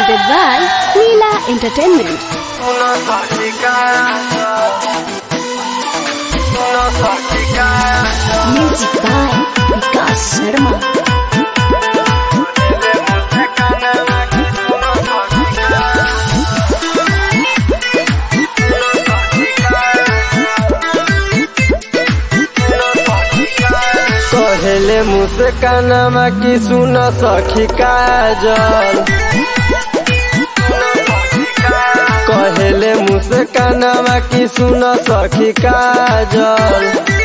presented by Leela Entertainment. Una fabricada. Una fabricada. Music by Vikas Sharma. कहले मुस्कानमा की सुन सखी काजल कहले मुस्कानमा की सुन सखी काजल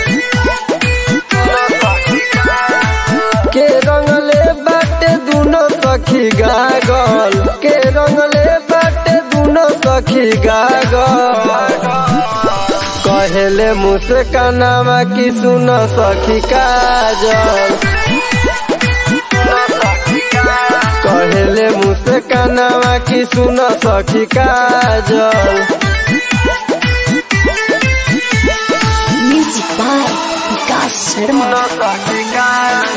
के रंगले बाटे दुनो सखी गागल के रंगले बाटे दुनो सखी गागल कहले मुस्कानामा की सुन सखी काजल कहले मुस्कानामा की सुन सखी काजल Music by Vikas Sharma.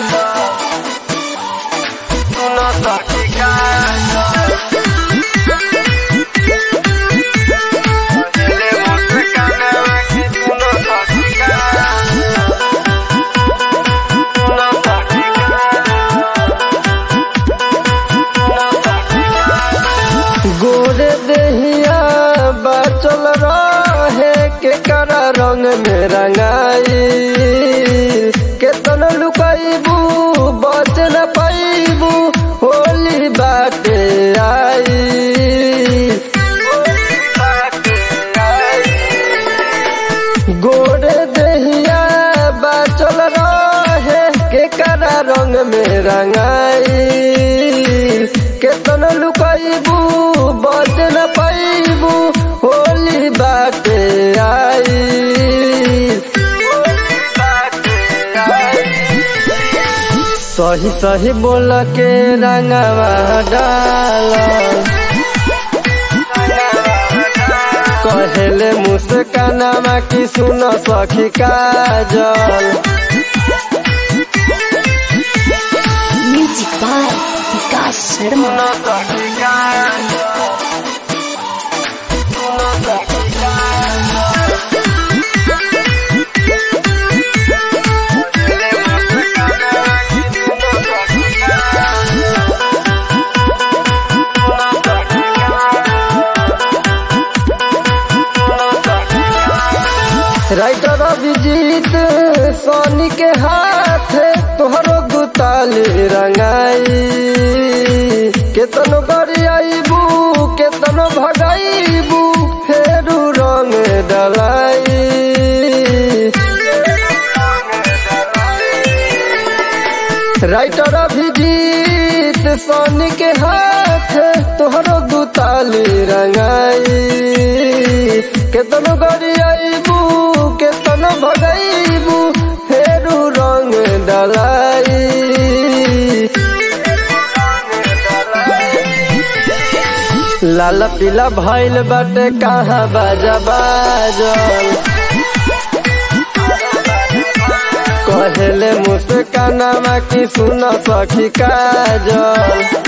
गोरे देहिया बचल रहे के करा रंग में रंगाई केतन लुकाइबू बच न पाइबू होली बाटे आई गोरे देहिया बचल रहे के करा रंग में रंगाई केतन लुकाइबू बच न पाइबू होली बाटे आई सही सही बोल के रंगवा डाल कहले मुस्कानामा की सुन सखी काजल Music by Vikas Sharma. Writer Abhijeet Soni के हाथ तोहरो गुताली रंगाई केतनो गरियाबू केतनो भगाइबू फेरू रंग डलाई राइटर अभिजीत सोनी के हाथ तोहरो गुताली रंगाई केतनो गरियाबू केतनो भगाइबू फेरू रंग डलाई लाल पीला भइल बाटे कहाँ बाजा बाजल कहले मुस्कानामा की सुन सखी काजल